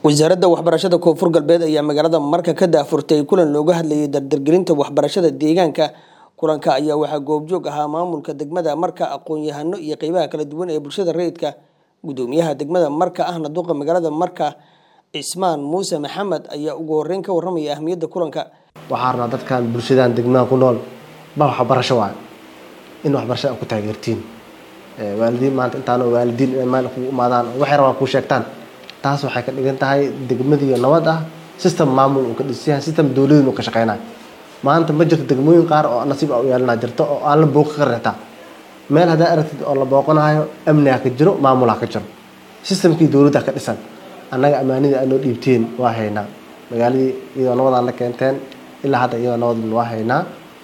wasaaradda waxbarashada koonfur galbeed ayaa magaalada marka ka daafurtay kulan looga hadlayay dardargelinta waxbarashada deegaanka kulanka ayaa waxaa goobjoog ahaa maamulka degmada marka aqoon-yahano iyo qeybaha kala duwan ee bulshada rayidka gudoomiyaha degmada marka ahna duqa magaalada marka cismaan muuse maxamed ayaa ugu horeyn ka waramaya ahmiyadda kulanka waxaa rabnaa dadkan bulshadan degmada ku nool ba waxbarasho waayo in waxbarashada aad ku taageertiin waalidiin maanta intaanoo waalidiin inay meel kugu imaadaan oo waxay rabaan kuu sheegtaan taas waxay ka dhigan tahay degmadiiyo nabad ah system maamul uu ka dhisan yahay system dowladin uu ka shaqeynayo maanta ma jirto degmooyin qaar oo nasiib a u yeelanaa jirto oo aan la booqi ka reetaa meel haddaa aragtid oo la booqanayo amniga ka jiro maamulha ka jiro systemkii dowladda ka dhisan annaga ammaanidii aanoo dhiibteen waa haynaa magaaladii iyadoo nabadaan la keenteen ilaa hadda iyadoo nabad waa haynaa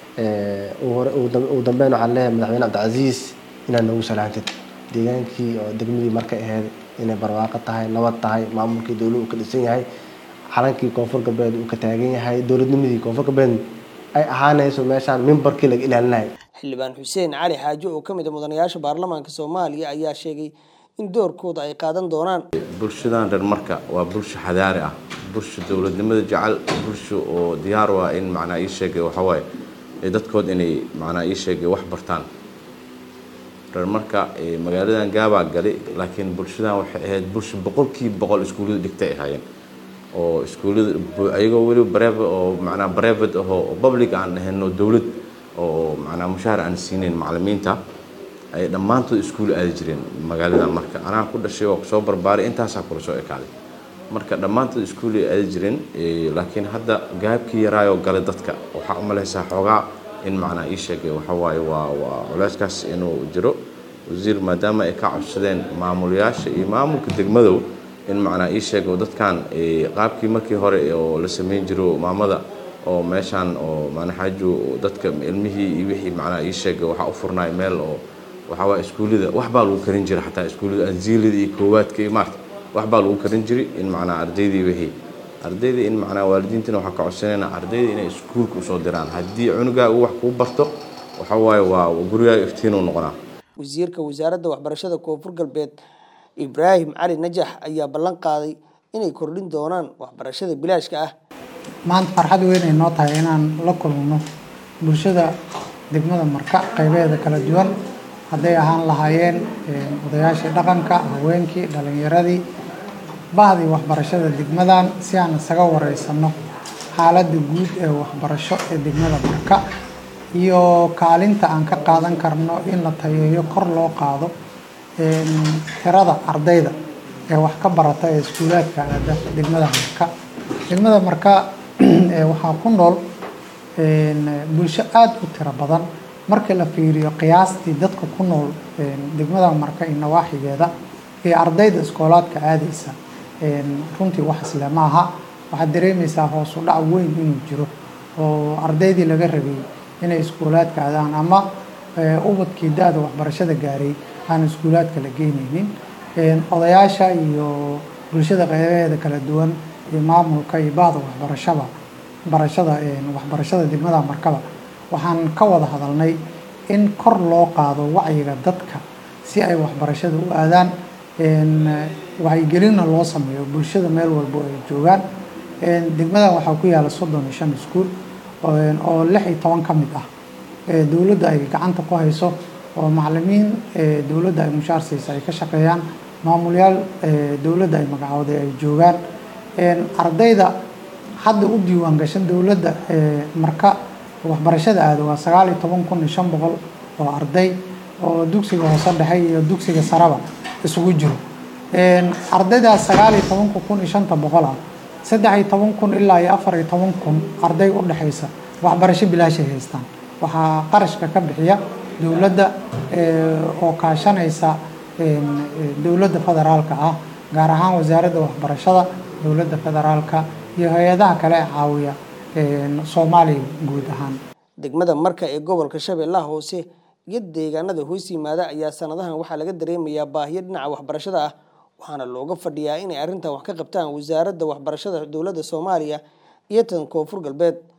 ugu dambeyn waxaan leeyahay madaxweyne cabdicasiis inaad noogu salaantid deegaankii oo degmadii markay ahayd inay barwaaqo tahay nabad tahay maamulkii dowlad uu ka dhisan yahay calankii koonfur galbeed uu ka taagan yahay dowladnimadii koonfur galbeed ay ahaanayso meeshaan mimbarkii laga ilaalinayo xildhibaan xuseen cali xaajo oo ka mid a mudanayaasha baarlamaanka soomaaliya ayaa sheegay in doorkooda ay qaadan doonaan bulshadan reer marka waa bulsho xadaari ah bulsho dowladnimada jecel bulsho oo diyaar u ah in macnaa ii sheegay waxawaaye dadkood inay macnaa ii sheegay wax bartaan reer marka magaaladan gaabaa gali laakiin bulshadan waxay ahayd bulsho boqolkiiba boqol iskuullada dhigtay ahaayeen oo iskuullada ayagoo weliba barev oo macnaa brevet ahoo public aan ahayno dowlad oo macnaa mushaahar aan siinayn macallimiinta ay dhammaantood iskuul aadi jireen magaalada marka anaa ku dhashay waa kusoo barbaaray intaasaa kula soo ekaaday marka dhammaantood iskuulay aadi jireen laakiin hadda gaabkii yaraayoo galay dadka waxaa u malaysaa xoogaa in macnaa ii sheegay waxa waaye waa waa culeyskaas inuu jiro wasiir maadaama ay ka codsadeen maamulayaasha iyo maamulka degmadow in macnaa ii sheego dadkan qaabkii markii hore oo la sameyn jiro maamada oo meeshaan oo manaxaaju dadka ilmihii iyo wixii macnaa ii sheegay waxaa u furnaay meel oo waxaa waa iskuullada wax baa lagu karin jiray xataa iskuullada anziilada iyo koowaadka iyo maarta wax baa lagu karin jiray in macnaa ardaydii wixii ardayda in macnaa waalidiintana waxaa ka codsanayna ardayda inay iskuulka usoo diraan haddii cunugaa uu wax kuu barto waxa waaye waa gurigaaga iftiinuu noqonaa wasiirka wasaaradda waxbarashada koonfur galbeed ibraahim cali najax ayaa ballan qaaday inay kordhin doonaan waxbarashada bilaashka ah maanta farxad weyn ay noo tahay inaan la kulmno bulshada degmada marka qaybeeda kala duwan hadday ahaan lahaayeen odayaashii dhaqanka haweenkii dhalinyaradii bahdii waxbarashada degmadan si aan isaga wareysano xaaladda guud ee waxbarasho ee degmada marka iyo kaalinta aan ka qaadan karno in la tayeeyo kor loo qaado tirada ardayda ee wax ka barata ee iskuulaadka aada degmada marka degmada marka waxaa ku nool bulsho aada u tiro badan markii la fiiriyo qiyaastii dadka ku nool degmada marka iyo nawaaxigeeda iyo ardayda iskoolaadka aadaysa runtii wax isle ma aha waxaad dareemaysaa hoos u dhac weyn inuu jiro oo ardaydii laga rabay inay iskuulaadka aadaan ama ubadkii da-da waxbarashada gaaray aan iskuulaadka la geyneynin odayaasha iyo bulshada qeybaheeda kala duwan iyo maamulka iyo bahda waxbarashada barashada waxbarashada degmada markaba waxaan ka wada hadalnay in kor loo qaado wacyiga dadka si ay waxbarashada u aadaan wacyigelinna loo sameeyo bulshada meel walbo ay joogaan degmadan waxaa ku yaala soddon iyo shan iskuul oo lix iyo toban ka mid ah dowladda ay gacanta ku hayso oo macalimiin dowladda ay mushaar siisa ay ka shaqeeyaan maamulyaal dowladda ay magacooday ay joogaan ardayda hadda u diiwaan gashan dowladda marka waxbarashada aada waa sagaal iyo toban kun iyo shan boqol oo arday oo dugsiga hoose dhexe iyo dugsiga saraba isugu jiro ardaydaas sagaal iyo tobanka kun iyo shanta boqol ah saddex iyo toban kun ilaa iyo afar iyo toban kun arday u dhexaysa waxbarasho bilaashay haystaan waxaa qarashka ka bixiya dowladda oo kaashanaysa dowladda federaalka ah gaar ahaan wasaaradda waxbarashada dowladda federaalka iyo hay-adaha kale ee caawiya soomaaliya guud ahaan degmada marka ee gobolka shabeellaha hoose iyo deegaanada hoos yimaada ayaa sanadahan waxaa laga dareemayaa baahiyo dhinaca waxbarashada ah waxaana looga fadhiyaa inay arrintan wax ka qabtaan wasaaradda waxbarashada dowladda soomaaliya iyo tan koonfur galbeed